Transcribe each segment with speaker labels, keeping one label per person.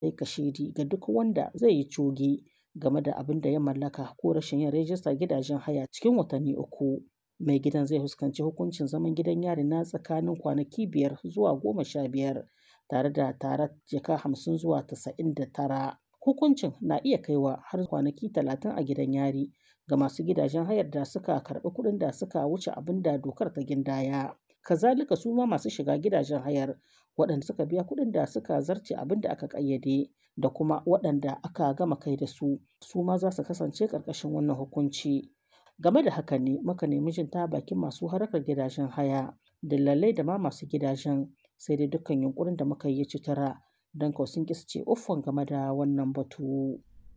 Speaker 1: yi kashedi ga duk wanda zai yi coge game da abin da ya mallaka ko rashin yin rajistar gidajen haya cikin watanni uku. Mai gidan zai fuskanci hukuncin zaman gidan yari na tsakanin kwanaki biyar zuwa goma sha biyar tare da tarar jaka hamsin zuwa tasa'in da tara. Hukuncin na iya kaiwa har kwanaki talatin a gidan yari ga masu gidajen hayar da suka karɓi kuɗin da suka wuce abin da dokar ta gindaya. Kazalika su ma masu shiga gidajen hayar waɗanda suka biya kuɗin da suka zarce abin da aka ƙayyade da kuma waɗanda aka gama kai da su su ma za su kasance ƙarƙashin wannan hukunci. Game da haka ne muka nemi jin ta bakin masu harkar gidajen haya, dillalai da ma masu gidajen sai dai dukkan yunƙurin da muka yi ci tura don kau sun ƙi su ce uffan game da wannan batu.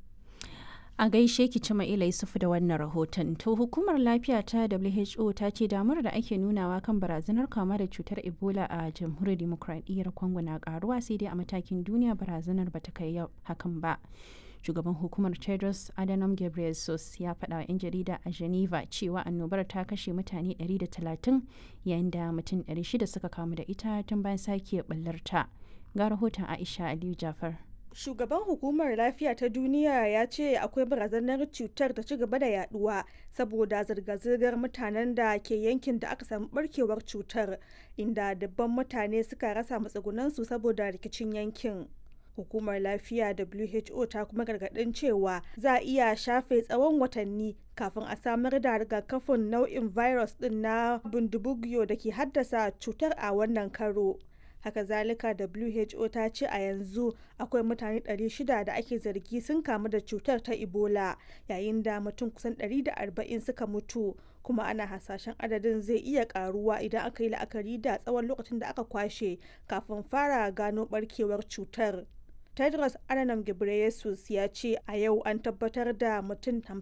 Speaker 2: A gaishe ki Cima'ila Yusufu da wannan rahoton. To hukumar lafiya ta WHO ta ce damar da ake nunawa kan barazanar kama da cutar Ebola a jamhuriyar demokradiyyar Congo na karuwa sai dai a matakin duniya barazanar bata kai hakan ba. Shugaban hukumar Tedros Adhanom Ghebreyesus ya faɗa wa 'yan jarida a Geneva cewa annobar ta kashe mutane 130 yayin da mutum 600 suka kamu da ita tun bayan sake ɓallarta. Ga rahoton Aisha Aliyu Jafar.
Speaker 3: Shugaban hukumar lafiya ta duniya ya ce akwai barazanar cutar ta ci gaba da yaduwa saboda zirga-zirgar mutanen da ke yankin da aka samu barkewar cutar inda dabban mutane suka rasa matsugunansu saboda rikicin yankin. Hukumar lafiya WHO ta kuma gargadin cewa za a iya shafe tsawon watanni kafin a samar da rigakafin nau'in virus din na bundibugyo da ke haddasa cutar a wannan karo. haka zalika who ta ce a yanzu akwai mutane 600 da ake zargi sun kamu da cutar ta ebola yayin da mutum kusan 140 suka mutu kuma ana hasashen adadin zai iya karuwa idan aka yi la'akari da tsawon lokacin da aka kwashe kafin fara gano barkewar cutar tedros adhanom ghebreyesus ya ce a yau an tabbatar da mutum